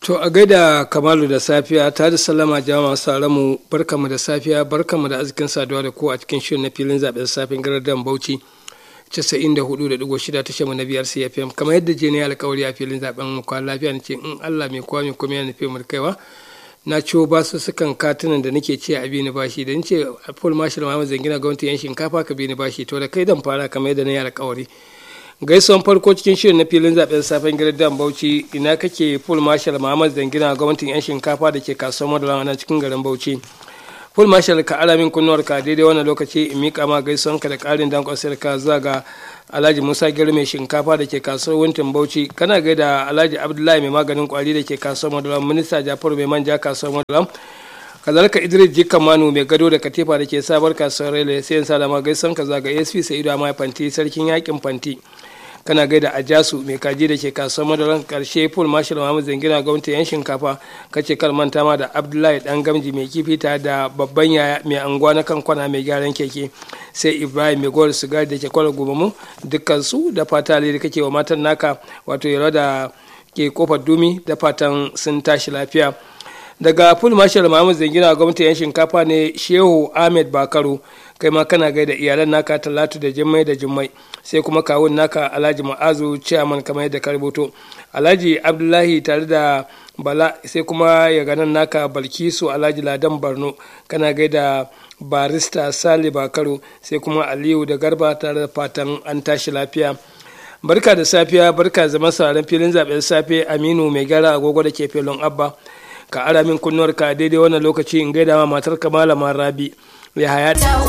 To a gaida Kamalu da safiya ta da sallama jama'a masu mu barkamu da safiya barkamu da arzikin saduwa da ku a cikin shirin na filin zaɓen safin gardan Bauchi 94.6 tashar mu na biyar CFM kamar yadda je ne alkawari a filin zaɓen mu kwan lafiya ne ce in Allah mai kowa mai kuma ya nufi mu kaiwa na ciwo ba su sukan katunan da nake ce a bini bashi da ce full marshal Muhammad Zangina gwamnati yan shinkafa ka bini bashi to da kai dan fara kamar yadda na yi alkawari gaisuwan farko cikin shirin na filin zaben safen gidan bauchi ina kake full marshal muhammad zangina gwamnatin yan shinkafa da ke kasuwar madara na cikin garin bauchi full marshal ka alamin kunnuwar ka daidai wannan lokaci in mika ma gaisuwan ka da karin dankon ka zuwa ga alhaji musa gero mai shinkafa da ke kasuwar wuntin bauchi kana gaida alhaji abdullahi mai maganin kwari da ke kasuwar madara minista jafaru mai manja kasuwar madara kazalika idris jikan manu mai gado da katifa da ke sabar kasuwar rele sai yin salama gaisan ka zaga asp sa'idu amma fanti sarkin yakin fanti kana gaida ajasu mai kaji da ke kasuwar madaran karshe full marshal muhammad zangina gwamnati yan shinkafa kace kar manta ma da abdullahi dan gamji mai kifi ta da babban yaya mai anguwa na kan kwana mai gyaran keke sai ibrahim mai gowar sigari da ke kwala gobamu dukkan su da fata da kake wa matan naka wato yaro da ke kofar dumi da fatan sun tashi lafiya daga full marshal muhammad zangina gwamnati yan shinkafa ne shehu ahmed bakaru kai ma kana gaida iyalan naka talatu da jimmai da jimmai sai kuma kawun naka alhaji ma'azu chairman kamar yadda ka rubuto alhaji abdullahi tare da bala sai kuma ya ganan naka balkisu alhaji ladan barno kana gaida barista sale bakaru sai kuma aliyu da garba tare da fatan an tashi lafiya barka da safiya barka zama sauran filin zaben safe aminu mai gara agogo da ke filin abba ka ara min kunnuwar ka daidai wannan lokaci in gaida ma matar ka malama rabi ya haya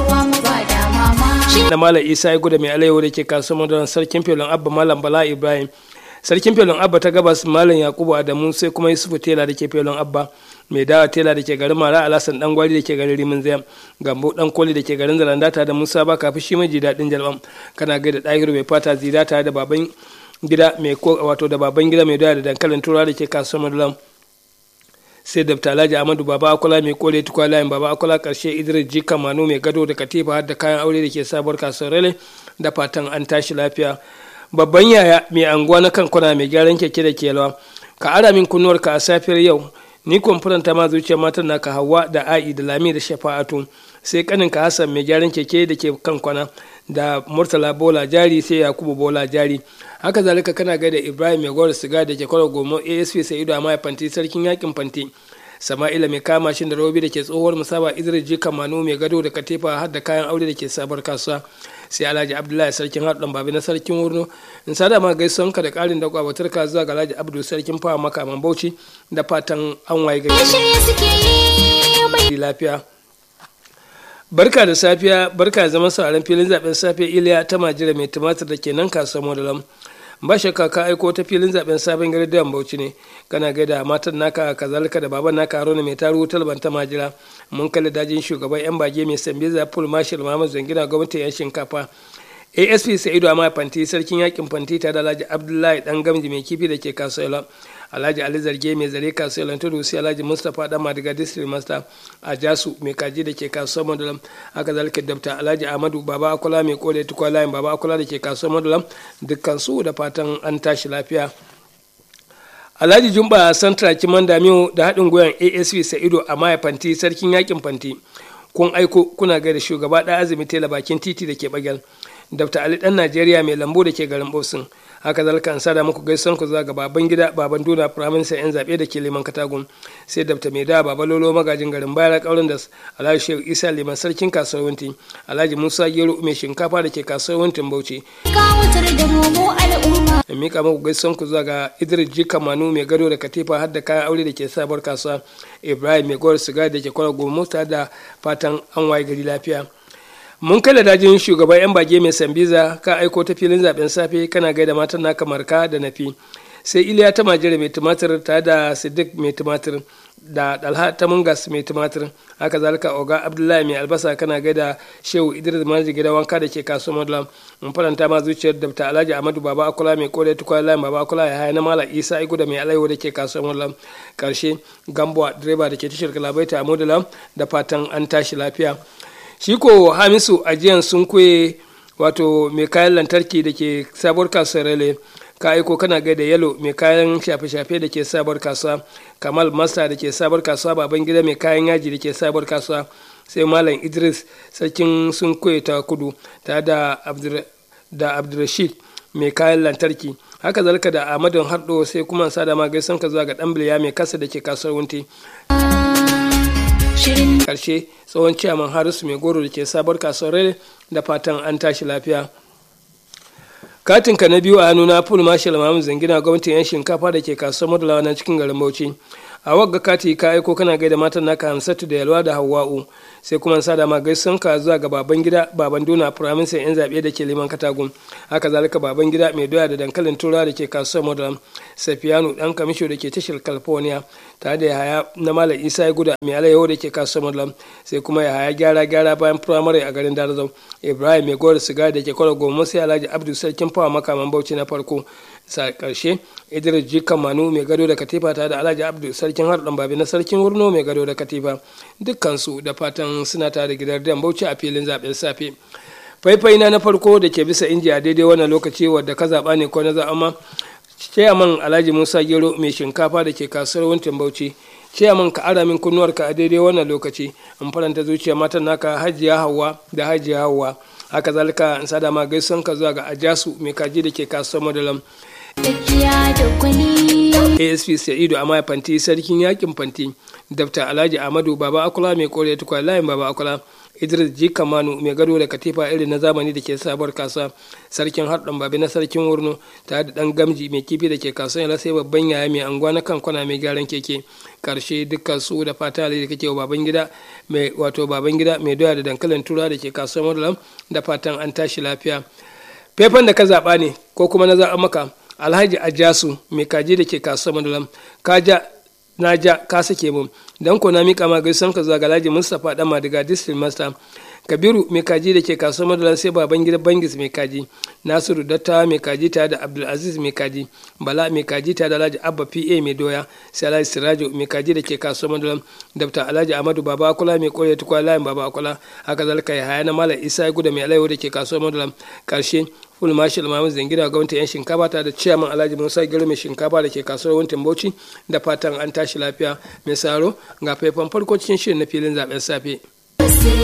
da malam isa ya guda mai alayyahu da ke kasuwar da sarkin filin abba malam bala ibrahim sarkin filin abba ta gabas malam yakubu adamu sai kuma yusufu tela da ke filin abba mai dawa tela da ke garin mara alasan dan gwari da ke garin rimin zayam gambo dan koli da ke garin zarandata da musa ba kafin shi mai daɗin jalbam kana gaida ɗahiru mai fata zidata da baban gida mai wato da baban gida mai dawa da dankalin turawa da ke kasuwar madalam sai dabta alhaji amadu baba akola mai kore tukwa layin baba akola karshe idris jika manu mai gado da katifa har da kayan aure da ke sabuwar kasuwar rale da fatan an tashi lafiya babban yaya mai anguwa na kankuna mai gyaran keke da kelwa ka ara min kunnuwar ka a safiyar yau ni kwamfuranta ma zuciyar matan naka hawa da a'i da lami da shafa'atu sai kanin ka hassan mai gyaran keke da ke kankwana da murtala bola jari sai yakubu bola jari haka zalika kana gaida ibrahim mai gwar siga da ke kwaro gomo asp sai ido amma fanti sarkin yakin fanti sama'ila mai kama shin da robi da ke tsohuwar musaba idris jika manu mai gado da katifa har da kayan aure da ke sabar kasuwa sai alhaji abdullahi sarkin haɗin babi na sarkin wurno in sada ma gaisuwan ka da ƙarin da kwabatar ka zuwa ga alhaji abdu sarkin fawa makaman bauchi da fatan an waye gari lafiya barka da safiya barka zaman sauran filin zaben safe iliya ta majira mai tumatir da ke nan kasuwar modalam ba shakka ka aiko ta filin zaben sabon gari da bauchi ne kana gaida matan naka kazalika da baban naka haruna mai taru talban ta majira mun kalli dajin shugaban yan bage mai sambiza full marshal muhammad zangina gwamnatin yan shinkafa asp sa'idu amma fanti sarkin yakin fanti ta da alhaji abdullahi dan gamji mai kifi da ke kasuwa alhaji ali zarge mai zare kasuwar tudu sai alhaji mustapha dan madiga district master a jasu mai kaji da ke kasuwar madulam haka zalika dabta alhaji ahmadu baba akula mai kore tukwa layin baba akula da ke kasuwar madulam dukkan su da fatan an tashi lafiya alhaji jumba santra kiman damiyo da haɗin goyon asp sa'ido a maya fanti sarkin yakin fanti kun aiko kuna gaida shugaba ɗan azumi tela bakin titi da ke bagyal dr ali dan najeriya mai lambu da ke garin bosin haka zalika an sada muku gaisan ku zuwa ga baban gida baban duna firaminista yan zaɓe da ke liman katagun sai dr mai da baba lolo magajin garin bayar kaurin da alhaji shehu isa liman sarkin kasuwar wunti alhaji musa gero mai shinkafa da ke kasuwar wuntin bauchi da mika muku gaisan ku zuwa ga idris jika manu mai gado da katifa har da kayan aure da ke sabuwar kasuwa ibrahim mai gowar sigari da ke kwara goma da fatan an waye gari lafiya mun kala dajin shugaban yan bage mai sambiza ka aiko ta filin zaben safe kana gaida matan naka marka da nafi sai iliya ta majere mai tumatir ta da siddiq mai tumatir da dalha ta mungas mai tumatir haka zalika oga abdullahi mai albasa kana gaida shehu idris manji gida wanka da ke kasuwar madulam mun faranta ma zuciyar dabta alhaji ahmadu baba akula mai kore tukwa layin baba akula ya haya na mala isa igu da mai alaiwa da ke kasuwar madulam karshe gambuwa direba da ke tashar kalabaita a madulam da fatan an tashi lafiya shi ko hamisu ajiyan sun kuye wato mai kayan lantarki da ke sabuwar kasuwar rele ka aiko kana gaida yalo mai kayan shafe-shafe da ke sabar kasuwa kamal masta da ke sabar kasuwa baban gida mai kayan yaji da ke sabar kasuwa sai malam idris sarkin sun ta kudu tare da da abdulrashid mai kayan lantarki haka zalika da ahmadu hardo sai kuma sada ma gaisan ka zuwa ga dan biliya mai kasa da ke kasuwar wunti karshe tsohon ciyaman harisu mai goro da ke sabar kasuwar da fatan an tashi lafiya katinka na biyu a hannu na full marshal mamu zangina gwamnatin yan shinkafa da ke kasuwar madalawa na cikin garin bauchi a wagga kati ka aiko kana gaida matan naka hamsatu da yalwa da hawa'u sai kuma sa da ma gaisan ka zuwa ga baban gida baban dona firaminsan yan zaɓe da ke liman katagun haka zalika baban gida mai doya da dankalin tura da ke kasuwar madara safiyanu dan kamisho da ke tashar california tare da yahaya na malam isa ya guda mai alayyaho da ke kasuwar madara sai kuma yahaya gyara gyara bayan firamare a garin darazau ibrahim mai gora sigari da ke kwara goma sai alhaji abdu sarkin fawa makaman bauchi na farko sa karshe idris jikan manu mai gado da katifa tare da alhaji abdu sarkin harɗan babi na sarkin wurno mai gado da katifa dukkansu da fatan suna tare da gidan dan bauchi a filin zaɓen safe faifai na na farko da ke bisa inji a daidai wannan lokaci wadda ka zaɓa ne ko na zaɓa chairman alhaji musa gero mai shinkafa da ke kasuwar wuntin bauchi chairman ka ara min kunnuwarka a daidai wannan lokaci in faranta zuciya matan naka hajiya hawa da hajiya hawa haka zalika in sada ma gaisuwan ka zuwa ga ajasu mai kaji da ke kasuwar madalam asp sa'idu amma fanti sarkin yakin fanti dafta alhaji amadu baba akula mai kore tukwa layin baba akula idris ji kamanu mai gado da katifa irin na zamani da ke sabuwar kasuwa sarkin harɗan babi na sarkin wurno tare da ɗan gamji mai kifi da ke kasuwa yana sai babban yaya mai anguwa na kan kwana mai gyaran keke karshe dukkan su da fata da kake wa baban gida mai wato baban gida mai doya da dankalin tura da ke kasuwar madalam da fatan an tashi lafiya fefan da ka zaɓa ne ko kuma na zaɓa maka alhaji ajasu mai kaji da ke kasuwar madalam ka ja na ja ka sake mun dan ko na mika ma gaisan ka zuwa ga Alhaji Mustapha dan Madiga District Master Kabiru mai kaji da ke kasuwar Madalan sai baban gida Bangis mai kaji Nasiru Datta mai kaji tare da Abdulaziz mai kaji Bala mai kaji tare da Alhaji Abba PA mai doya sai Alhaji Sirajo mai kaji da ke kasuwar Madalan Dr. Alhaji Ahmadu Baba Akula mai kore tukwa layin Baba Akula haka zalika ya haya na Malam Isa Guda mai alaiwa da ke kasuwar Madalan karshe full marshal mamu zingira gwamnati yan shinkafa ta da ciyaman alhaji musa gero mai shinkafa da ke kasuwar wuntin bauchi da fatan an tashi lafiya mai saro ga faifan farko cikin shirin na filin zaben safe